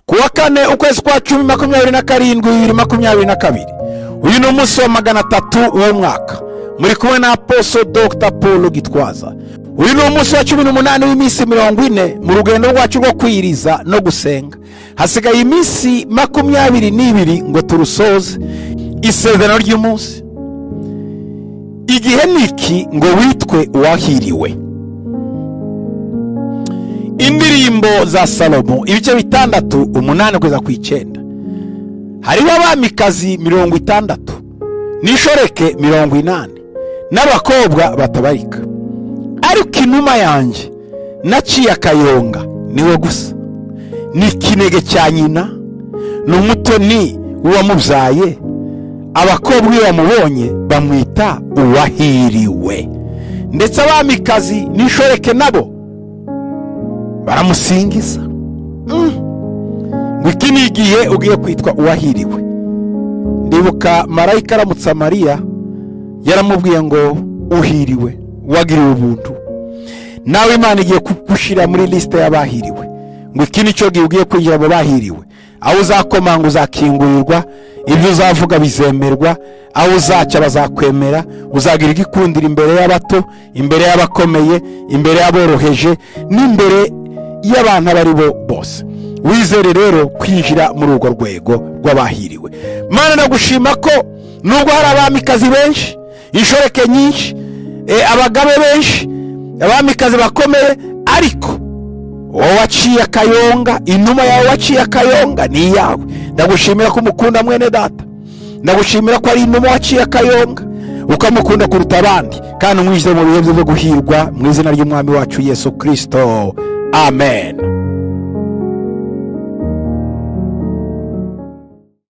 uwa kane ukwezi kwa cumi makumyabiri na karindwi bibiri makumyabiri na kabiri uyu ni umunsi wa magana atatu w'umwaka muri kumwe na aposo dogita paul gitwaza uyu ni umunsi wa cumi n'umunani w'iminsi mirongo ine mu rugendo rwacu rwo kwiyiriza no gusenga hasigaye iminsi makumyabiri n'ibiri ngo turusoze isezerano ry'umunsi igihe ni iki ngo witwe uwahiriwe indirimbo za salomo ibice bitandatu umunani kugeza ku icyenda hariho abamikazi mirongo itandatu n'ishoreke mirongo inani n'abakobwa batabarika ariko inuma yanjye naciye akayonga niwe gusa ni ikinege cya nyina ni umutoni w'uwamubyaye abakobwa iyo bamubonye bamwita uwahiriwe ndetse abamikazi n'ishoreke nabo baramusingiza ngo iki ni igihe ugiye kwitwa uwahiriwe ndibuka marayika aramutsa mariya yaramubwiye ngo uhiriwe wagiriwe ubuntu nawe imana igiye kugushyira muri lisite y'abahiriwe ngo iki ni cyo gihe ugiye kwinjira mu bahiriwe aho uzakomanga uzakingurirwa ibyo uzavuga bizemerwa aho uzacya bazakwemera uzagira igikundira imbere y'abato imbere y'abakomeye imbere y'aboroheje n'imbere y'abantu abo ari bo bose wizere rero kwinjira muri urwo rwego rw'abahiriwe mwana nagushima ko nubwo hari abamikazi benshi inshoreke nyinshi abagabe benshi abamikazi bakomeye ariko wowe waciye akayonga inuma yawe waciye akayonga ni iyawe ndagushimira ko umukunda mwene data ndagushimira ko ari inuma waciye akayonga ukamukunda kuruta abandi kandi umwishyure mu bihe byo guhirwa mu izina ry'umwami wacu yesu kirisito amen